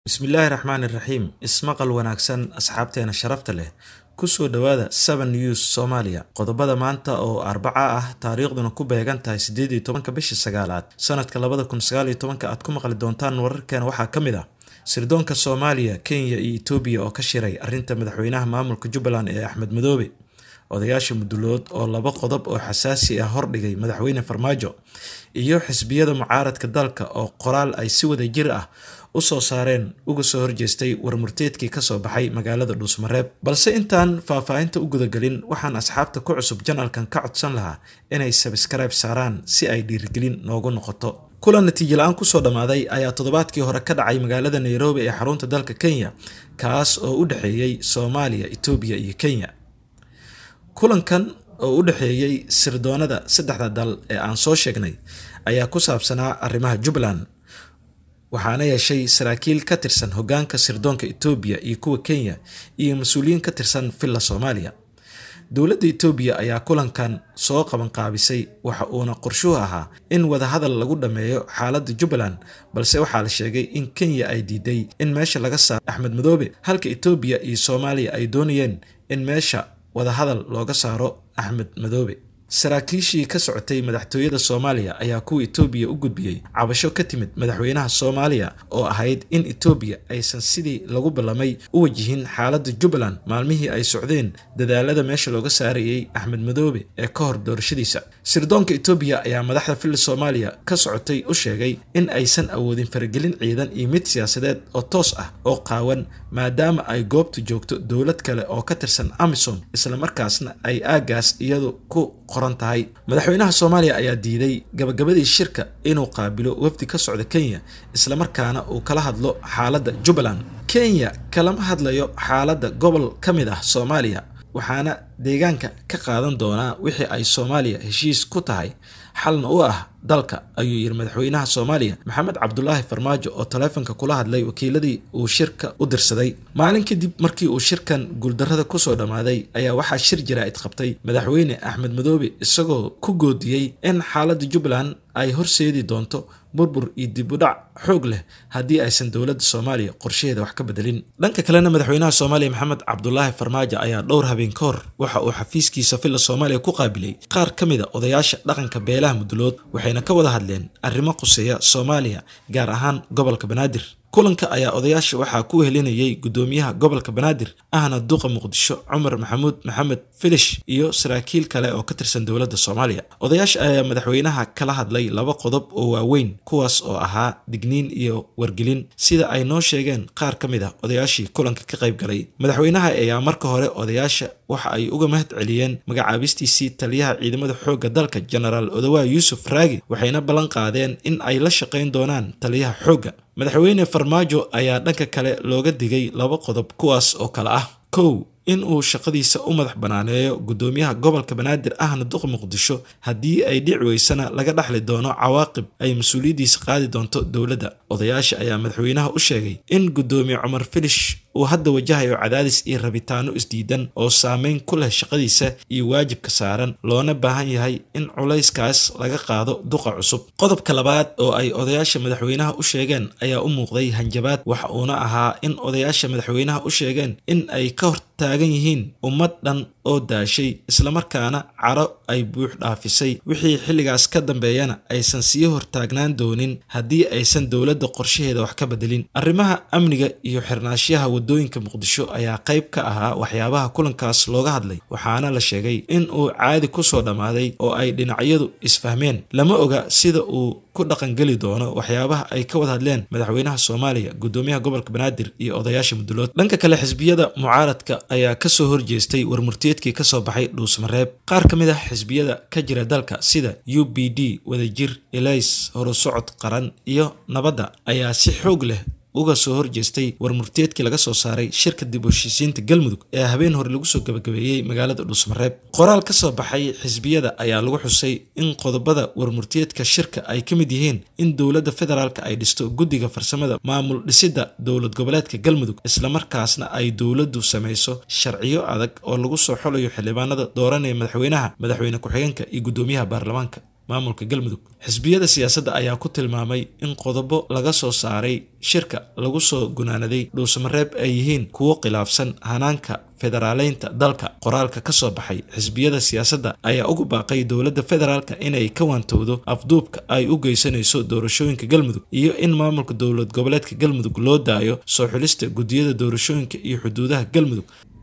bismillaahi raxmaani raxiim ismaqal wanaagsan asxaabteena sharafta leh kusoo dhowaada seven news soomaaliya qodobada maanta oo arbaca ah taariikhduna ku beegan tahay siddeed iyo tobanka bisha sagaalaad sanadka labada kun sagaal iyo tobanka aad ku maqli doontaan wararkeena waxaa ka mid ah sirdoonka soomaaliya kenya iyo etoobiya oo ka shiray arrinta madaxweynaha maamulka jubbaland ee axmed madoobe odayaasha mudulood oo laba qodob oo xasaasi ah hordhigay madaxweyne farmaajo iyo xisbiyada mucaaradka dalka oo qoraal ay si wada jir ah usoo saareen uga soo horjeestay warmurteedkii kasoo baxay magaalada dhuusmareeb balse intaan faahfaahinta u gudagelin waxaan asxaabta ku cusub janalkan ka codsan lahaa inay sabskribe saaraan si ay dhiirigelin noogu noqoto kulan natiijo la-aan kusoo dhammaaday ayaa toddobaadkii hore ka dhacay magaalada nairobi ee xarunta dalka kenya kaas oo u dhexeeyey soomaaliya etoobiya iyo kenya kulankan oo u dhexeeyey sirdoonada saddexda dal ee aan soo sheegnay ayaa ku saabsanaa arrimaha jubbaland waxaana yeeshay saraakiil ka tirsan hogaanka sirdoonka etoobiya iyo kuwa kenya iyo mas-uuliyiin ka tirsan villa soomaaliya dowladda etoobiya ayaa kulankan soo qabanqaabisay waxa uuna qorshuhu ahaa in wadahadal lagu dhammeeyo xaaladda jubbaland balse waxaa la sheegay in kenya ay diiday in meesha laga saaro axmed madoobe halka etoobiya iyo soomaaliya ay doonayeen in meesha wadahadal looga saaro axmed madoobe saraakiishii ka socotay madaxtooyada soomaaliya ayaa kuwa etoobiya u gudbiyey cabasho ka timid madaxweynaha soomaaliya oo ahayd in etoobiya aysan sidii lagu ballamay u wajihin xaaladda jubbaland maalmihii ay socdeen dadaalada meesha looga saarayey axmed madoobe ee ka hor doorashadiisa sirdoonka etoobiya ayaa madaxda villa soomaaliya ka socotay u sheegay in aysan awoodin faragelin ciidan iyo mid siyaasadeed oo toos ah oo qaawan maadaama ay goobta joogto dowlad kale oo ka tirsan amisom islamarkaasna ay aagaas iyadu ku qoran tahay madaxweynaha soomaaliya ayaa diiday gabagabadii shirka inuu qaabilo wafdi ka socda kenya islamarkaana uu kala hadlo xaaladda jubbaland kenya kalama hadlayo xaaladda gobol ka mid ah soomaaliya waxaana deegaanka ka qaadan doonaa wixii ay soomaaliya heshiis ku tahay xalna u ah dalka ayuu yidhi madaxweynaha soomaaliya maxamed cabdulaahi farmaajo oo taleefonka kula hadlay wakiiladii uu shirka u dirsaday maalin kadib markii uu shirkan guuldarrada kusoo dhammaaday ayaa waxaa shir jaraa'id qabtay madaxweyne axmed madoobe isagoo ku goodiyey in xaaladda jubbaland ay horseedi doonto burbur iyo dib u dhac xoog leh haddii aysan dowladda soomaaliya qorshaheeda wax ka bedelin dhanka kalena madaxweynaha soomaaliya maxamed cabdulaahi farmaajo ayaa dhowr habeen ka hor waxa uu xafiiskiisa villa soomaaliya ku qaabilay qaar ka mid a odayaasha dhaqanka beelaha mudulood waxayna ka wada hadleen arrimo quseeya soomaaliya gaar ahaan gobolka banaadir kulanka ayaa odayaasha waxaa ku helinayay guddoomiyaha gobolka banaadir ahna duqa muqdisho cumar maxamuud maxamed filish iyo saraakiil kale oo ka tirsan dowladda soomaaliya odayaasha ayaa madaxweynaha kala hadlay laba qodob oo waaweyn kuwaas oo ahaa digniin iyo wargelin sida ay noo sheegeen qaar ka mid ah odayaashii kulanka ka qayb galay madaxweynaha ayaa marka hore odayaasha waxa ay uga mahad celiyeen magacaabistiisii taliyaha ciidamada xoogga dalka genaraal odawaa yuusuf raagi waxayna ballan qaadeen in ay la shaqayn doonaan taliyaha xoogga madaxweyne farmaajo ayaa dhanka kale looga digay laba qodob kuwaas oo kale ah kow in uu shaqadiisa u madax banaaneeyo guddoomiyaha gobolka banaadir ahna duqa muqdisho haddii ay dhici weysana laga dhaxli doono cawaaqib ay mas-uuliyaddiisa qaadi doonto dowladda odayaasha ayaa madaxweynaha u sheegay in guddoomiye cumar filish uu hadda wajahayo cadaadis iyo rabitaano isdiidan oo saameyn ku leh shaqadiisa iyo waajibka saaran loona baahan yahay in culayskaas laga qaado duqa cusub qodobka labaad oo ay odayaasha madaxweynaha u sheegeen ayaa u muuqday hanjabaad waxa uuna ahaa in odayaasha madaxweynaha u sheegeen in ay ka hor taagan yihiin ummad dhan oo daashay islamarkaana caro ay buux dhaafisay wixii xilligaas ka dambeeyana aysan sii hortaagnaan doonin haddii aysan dowladda qorshaheeda wax ka bedelin arrimaha amniga iyo xirnaashaha wadooyinka muqdisho ayaa qayb ka ahaa waxyaabaha kulankaas looga hadlay waxaana la sheegay in uu caadi kusoo dhammaaday oo ay dhinacyadu isfahmeen lama oga sida uu ku dhaqangeli doono waxyaabaha ay ka wada hadleen madaxweynaha soomaaliya guddoomiyaha gobolka banaadir iyo odayaasha mudulood dhanka kale xisbiyada mucaaradka ayaa kasoo horjeestay warmurteedkii kasoo baxay dhuusmareeb qaar ka mid ah xisbiyada ka jira dalka sida u b d wadajir elays horusocod qaran iyo nabadda ayaa si xoog leh uga soo horjeestay warmurteedkii laga soo saaray shirka dib u heshiisiinta galmudug ee habeen hore lagu soo gabagabeeyey magaalada dhuusmareeb qoraal ka soo baxay xisbiyada ayaa lagu xusay in qodobada warmurteedka shirka ay ka mid yihiin in dowladda federaalk ay dhisto guddiga farsamada maamul dhisidda dowlad goboleedka galmudug islamarkaasna ay dowladdu samayso sharciyo adag oo lagu soo xolayo xildhibaanada dooranaya madaxweynaha madaxweyne ku-xigeenka iyo guddoomiyaha baarlamaanka maamulka galmudug xisbiyada siyaasadda ayaa ku tilmaamay in qodobo laga soo saaray shirka lagu soo gunaanaday dhuusamareeb ay yihiin kuwo khilaafsan hanaanka federaaleynta dalka qoraalka ka soo baxay xisbiyada siyaasadda ayaa ugu baaqay dowladda federaalka inay ka waantowdo afduubka ay u geysanayso doorashooyinka galmudug iyo in maamulka dowlad goboleedka galmudug loo daayo soo xulista guddiyada doorashooyinka iyo xuduudaha galmudug